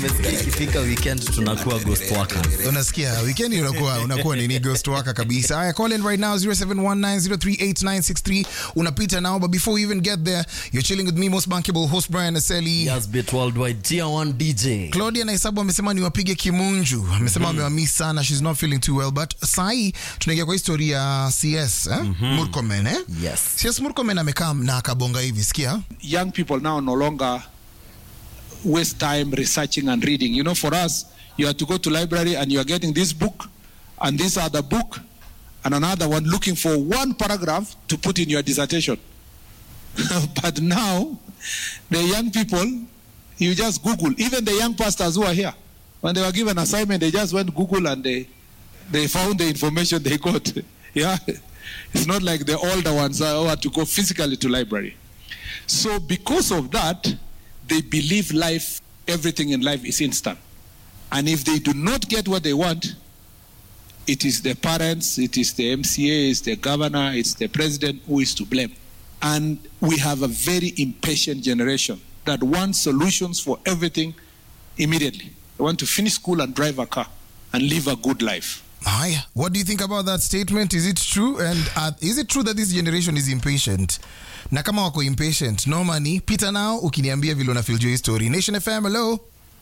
Umesikia ikifika weekend tunakuwa ghost workers. unasikia weekend unakuwa unakuwa nini ghost waka kabisa haya call in right now 0719038963 unapita now but before we even get there you're chilling with me most bankable host Brian Aseli Yes, bit worldwide tier 1 DJ. Claudia Naisabu amesema niwapige kimunju, amesema amewamiss sana, she's not feeling too well, but sahi tunaingia kwa historia ya CS eh? Murkomen eh? Yes. CS Murkomen amekaa na akabonga hivi, sikia young people now no longer waste time researching and reading. You know, for us, you have to go to library and you are getting this book and this other book and another one looking for one paragraph to put in your dissertation. but now, the young people, you just Google. Even the young pastors who are here, when they were given assignment, they just went Google and they they found the information they got. yeah, it's not like the older ones who had to go physically to library. So because of that, they believe life, everything in life is instant. And if they do not get what they want, it is the parents, it is the MCA, it's the governor, it's the president who is to blame. And we have a very impatient generation that wants solutions for everything immediately. They want to finish school and drive a car and live a good life. haya. What do you think about that statement? Is it true? And uh, is it true that this generation is impatient? Na kama wako impatient, normally pita nao ukiniambia vile una feel juu ya hii story. Nation FM, hello.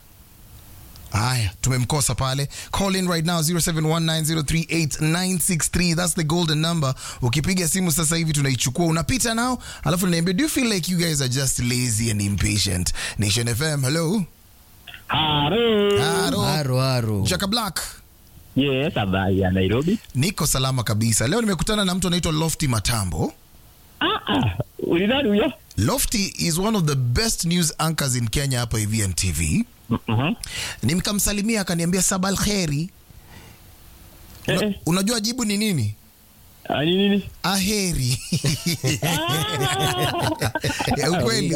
Haya, tumemkosa pale. Call in right now 0719038963. That's the golden number. Ukipiga simu sasa hivi tunaichukua, unapita nao, alafu unaniambia do you feel like you guys are just lazy and impatient? Nation FM, hello. Haro. Haro. Haro haro. Jaka Black. Yes, habari ya Nairobi. Niko salama kabisa. Leo nimekutana na mtu anaitwa Lofty Matambo. Ah, ah, ulidhani huyo? Lofty is one of the best news anchors in Kenya hapa hivi NTV. Mhm. Nikamsalimia akaniambia sabal kheri. Eh, Una, eh. unajua jibu ni nini? Ah, ni nini? Aheri. Ya ukweli.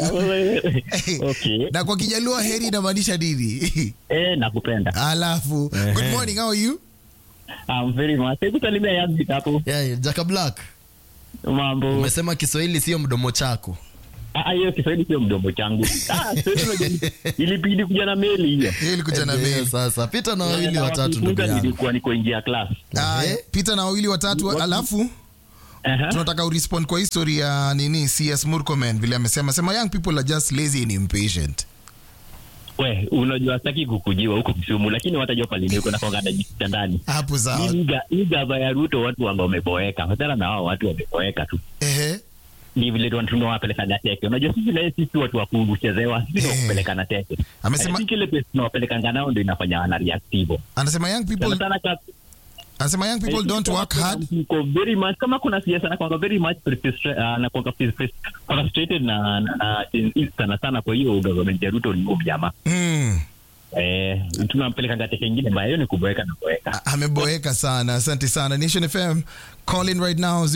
Okay. na kwa Kijaluo heri inamaanisha nini? Eh, nakupenda. Alafu, good morning, how are you? I'm very much. Hebu salimia yangu hapo. Yeah, Jaka Black. Mambo. Umesema Kiswahili sio mdomo chako. Ah, hiyo Kiswahili sio mdomo changu. Ah, Kiswahili unajua, ilibidi kuja na meli hiyo. Hili kuja na Ndio, mail. Sasa pita na wawili Na watatu ndugu kufunga yangu. nilikuwa niko ingia class. Aya, pita na wawili watatu alafu Aha. tunataka urespond kwa history ya nini CS Murkomen vile amesema sema young people are just lazy and impatient. We, unajua sitaki kukujiwa huko Kisumu lakini watajua pale niko na konga najisikia ndani. Hapo sawa. Hii ga- Hii gava ya Ruto watu wanga wameboeka. Hata na hao watu wameboeka tu. Ehe. ni vile tu tunawapelekaga teke. Unajua sisi na sisi watu wa kuchezewa, sisi Eh. hey. kupelekana teke. Amesema- I think ile pesa tunawapelekanga nao ndio inafanya wana react hivyo. Anasema young people Sana sana ka- anasema young people eh, don't kama work kuna hard. mtu uko very much kama kuna siasa na kwanga very much frustra- ah, na kwanga frus- frus- frustrated na na- na Gen Z sana sana kwa hiyo government ya Ruto ni huyo jamaa. Mm. Eh, tunampelekanga teke ingine mbaya hiyo ni kuboeka na kuboeka. A- Ameboeka sana. Asante sana. Nation FM call in right now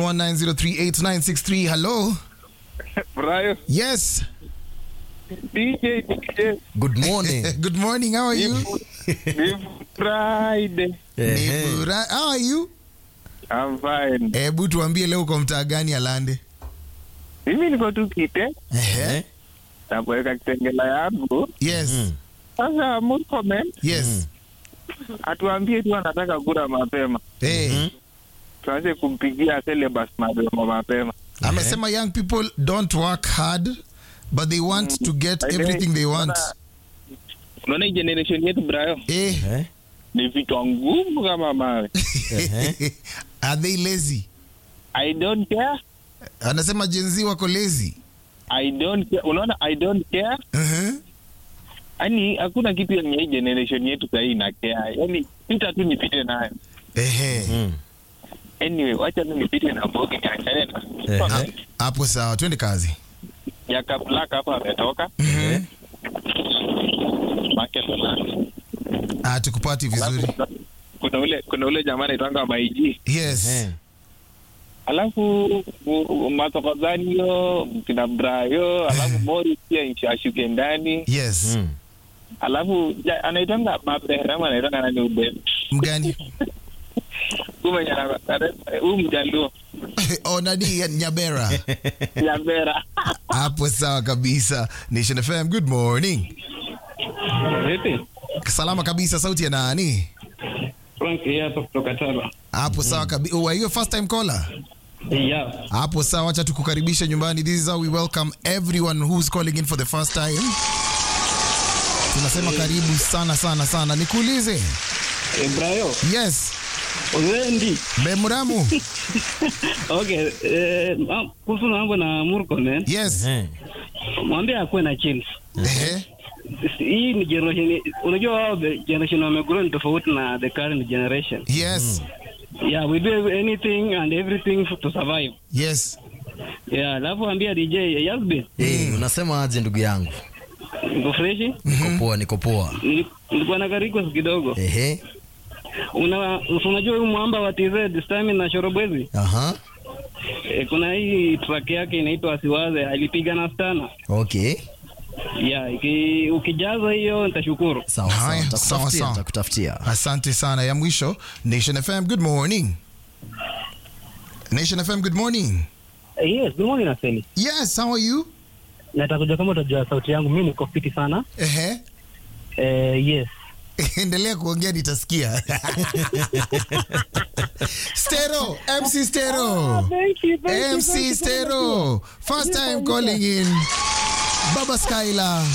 0719038963. Hello. Brian, Yes. DJ, DJ, Good morning. Good morning. How are you? ni Friday. Ehe. Nibura- How are you? I'm fine. Hebu tuambie leo uko mtaa gani Alande? Mimi niko tu kite Ehe. nakuweka kitengela yangu. Yes. Sasa Murkomen Yes. atuambie tu anataka kura mapema, Eh. tuanze kumpigia syllabus mapema mapema. Amesema young people don't work hard but they want to get By the way, everything they want. unaona- Unaona hii generation yetu Brayo Eh. Eh? ni vichwa ngumu kama mawe. Are they lazy? I don't care. Anasema Gen Z wako lazy. I don't care. Unaona I don't care. Uh-huh. Yaani hakuna kitu yenye hii generation yetu sahii ina care. Yaani pita tu nipite nayo. Ehe. Mm. Anyway, wacha tu nipite na mbogi niachane na. Ehe. Hapo sawa, twende kazi. Jaka Black hapa ametoka. Eh? Market Black. Ah, tukupati vizuri. Alafu kuna ule kuna ule jamaa anaitwanga Maiji. Yes. Eh. Alafu u- Mathokozani hiyo kina Brayo, alafu Mori pia ashuke ndani. Yes. Mm. Alafu ja- anaitwanga Mabrehram anaitwanga nani ube. Mgani? Kumenya na huyu mjaluo. oh, nani ya- Nyabera. Yambera. Hapo sawa kabisa. Nation FM, good morning. Vipi? salama kabisa sauti ya nani Frank hapa kutoka Tala. hapo sawa kabisa wa hiyo first time caller Yeah. hapo sawa acha tukukaribisha nyumbani this is how we welcome everyone who's calling in for the first time tunasema karibu sana sana sana nikuulize Ibrayo, yes uzendi. bemuramu Okay, eh, ma- kuhusu mambo na Murkomen, yes Eh. mwambie akuwe na chills. Ehe. Hii ni generation, unajua wao the generation wamegrow ni tofauti na the current generation. yes Yeah, we do anything and everything to survive. yes Yeah, alafu ambia DJ Yasbin, Eh, unasema aje ndugu yangu niko freshi. niko poa niko poa Nili- Nilikuwa na request kidogo. ehe Una unajua huyu mwamba wa TZ Stami na Shorobwezi? aha E, kuna hii track yake inaitwa Asiwaze, alipiga na Stana. okay Yeah, iki, ukijaza hiyo nitashukuru. sawa sawa Haya, sawa, nitakutafutia sawa. nitakutafutia asante sana ya mwisho nation fm good morning nation fm good morning Yes, good morning Aseli. yes how are you Nataka kujua kama utajua sauti yangu, mimi niko fiti sana. ehe Eh, yes. endelea kuongea nitasikia stero mc stero Thank you, thank you, mc thank you. stero first time calling in baba skyla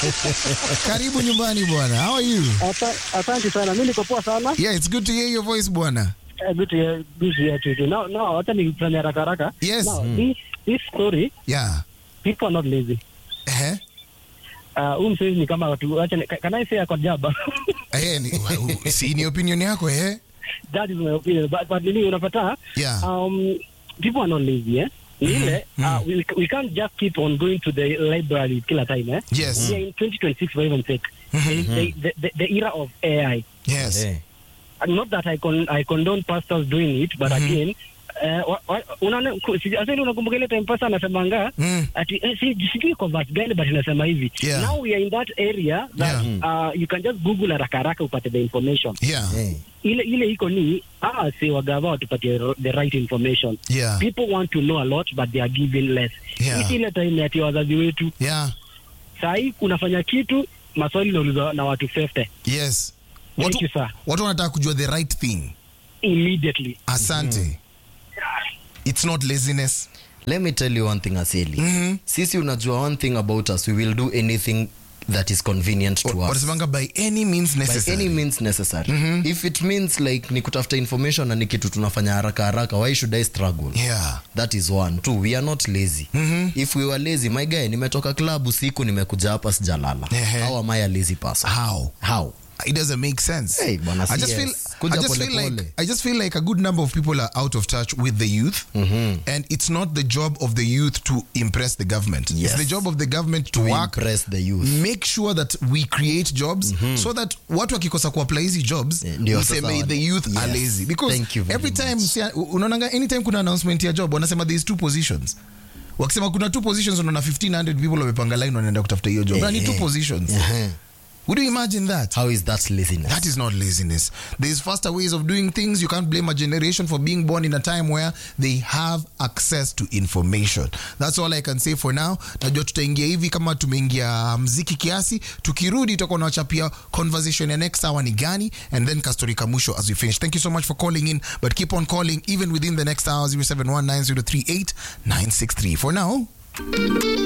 karibu nyumbani bwana how are you Asa- Asante sana. Mimi niko poa sana. yeah it's good to hear your voice bwana Eh, Good to hear, good to hear you too. Now, now, hata nifanye haraka haraka. Yes. Now, this, this story, yeah people are not lazy. ehe Uh, huyu msezi ni kama watu, acha ni- can I say ako jaba? ehe ni, si ni opinion yako ehe That is my opinion. But, but nini unapata? Yeah. Um, people are not lazy, eh? Ni ile, uh, we, we can't just keep on going to the library kila time, eh? Yes. We are in 2026 for even sake. The, the, the, the era of AI. yes Eh. not that I con I condone pastors doing it but again eh, wa- wa- unaona ku- si- asili unakumbuka ile time pastor anasemanga Mm. ati eh, si sijui kwa verse gani but inasema hivi Yeah. now we are in that area that Yeah. uh, you can just google haraka haraka upate the information yeah Eh. ile ile iko ni ah si wagava watupatie ro- the right information yeah people want to know a lot but they are given less Yeah. Hii ile time ati wazazi wetu yeah saa hii unafanya kitu maswali naulizwa na watu 50 yes Thank watu, you, sir. watu wanataka kujua the right thing immediately asante it's not laziness let me tell you one thing aseli Mhm. sisi unajua one thing about us we will do anything that is convenient to us wanasemanga by any means by necessary any means necessary if it means like ni kutafuta information na ni kitu tunafanya haraka haraka why should i struggle yeah that is one two we are not lazy if we were lazy my guy nimetoka club usiku nimekuja hapa sijalala Ehe. how am i a lazy person how how it doesn't make sense. Hey, bwana, I just CS. feel, Kuja I just pole feel like, pole. I just feel like a good number of people are out of touch with the youth, and it's not the job of the youth to impress the government. Yes. It's the job of the government to, to work, impress the youth make sure that we create jobs so that watu wakikosa kuapply hizi jobs Eh, ndio useme sasa the youth are yes. lazy because Thank you very every time much. sia- unaonanga anytime kuna announcement ya job wanasema there is two positions wakisema kuna two positions unaona 1500 people wamepanga line wanaenda kutafuta hiyo job na ni two Eh, positions Ehe. would you imagine that how is that laziness That is not laziness. There's faster ways of doing things. You can't blame a generation for being born in a time where they have access to information. That's all I can say for now. Najua tutaingia hivi kama tumeingia mziki kiasi. Tukirudi tutakuwa nawachapia conversation ya next hour ni gani and then kastori kamwisho as we finish. Thank you so much for calling in but keep on calling even within the next hour 0719038963. For now,